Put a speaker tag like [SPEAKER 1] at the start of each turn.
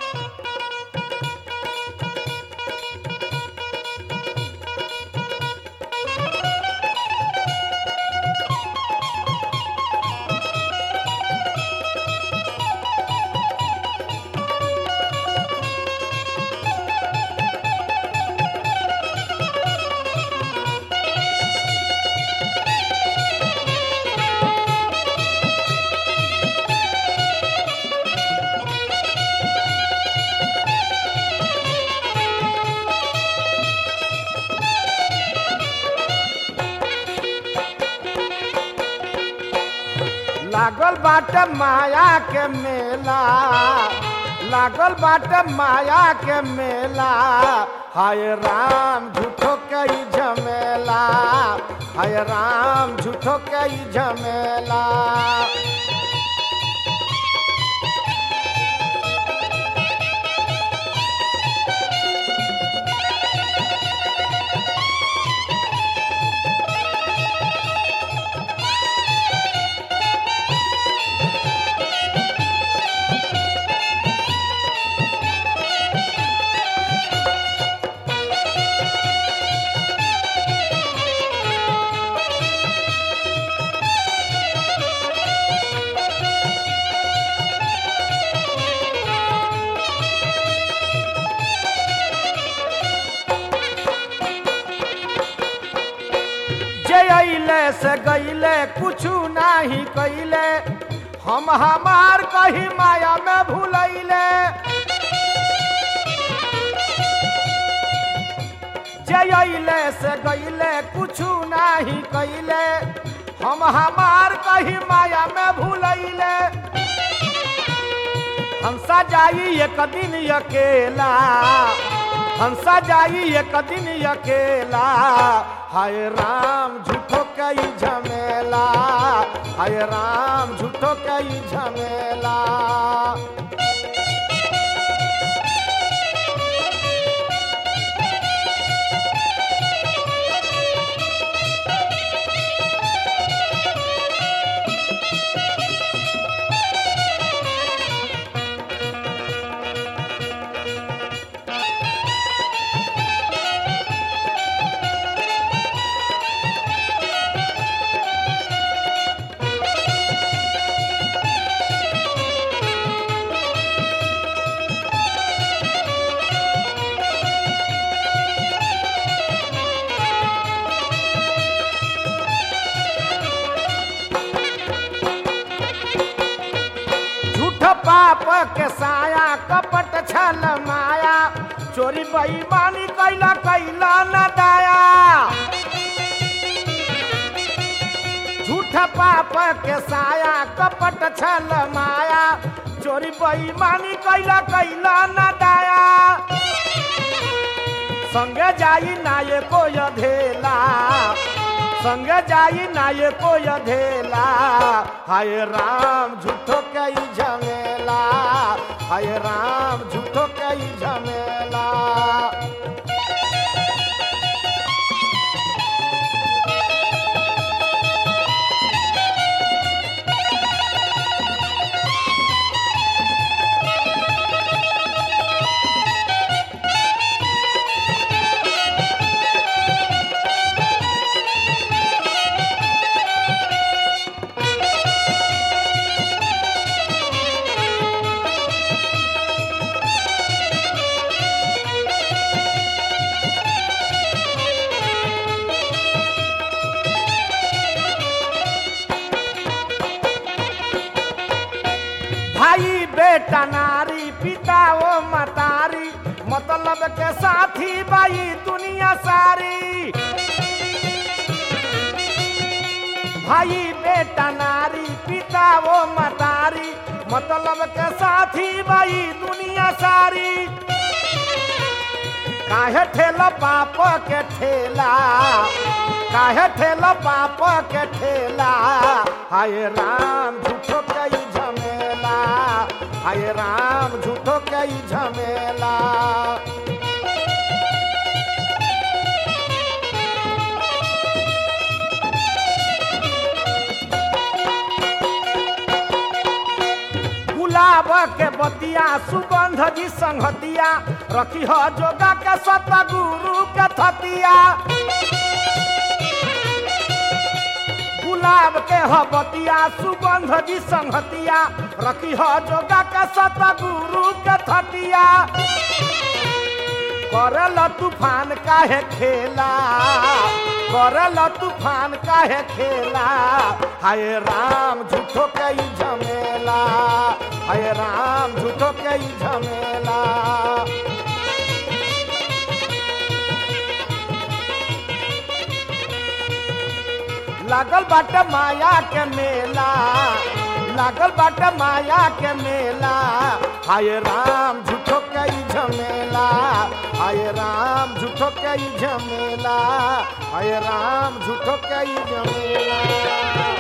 [SPEAKER 1] लागल बाटे माया के मेला लागल बाटे माया के मेला हाय राम झूठो के ई झमेला हाय राम झूठो के ई झमेला जे अइले से गइले कुछु नाही कइले हम हमार कही माया में भूलैले जे अइले से गइले कुछु नाही कइले हम हमार कही माया में भूलैले हंसा जाई एक दिन अकेला हंसा जाई एक दिन अकेला हाय राम झूठो कई झमेला हाय राम झूठो कई झमेला झूठ पाप के साया कपट छल माया चोरी बेईमानी कैला कैला न दाया झूठ पाप के साया कपट छल माया चोरी बेईमानी कैला कैला न दाया संगे जाई नाये को धेला संगे जाई नाये को धेला हाय राम झूठो कई झमेला हाय राम झूठो कई झमेला भाई बेटा नारी पिता ओ मतारी मतलब के साथी भाई दुनिया सारी भाई बेटा नारी पिता ओ मतारी मतलब के साथी भाई दुनिया सारी काहे ठेला पाप के ठेला काहे ठेला पाप के ठेला हाय राम झूठो कई झमेला हाय राम झूठो कई झमेला गुलाब के बतिया सुगंध जी संगतिया रखी हो जोगा के सत गुरु के थतिया गुलाब के ह बतिया सुगंध जी संगतिया रखी हो जोगा के सत गुरु के थतिया करल तूफान काहे खेला करल तूफान काहे खेला हाय राम झूठो के ई झमेला हाय राम झूठो के ई झमेला लागल बाटे माया के मेला लागल बाटे माया के मेला हाय राम झूठो के ई झमेला हाय राम झूठो के ई झमेला हाय राम झूठो के ई झमेला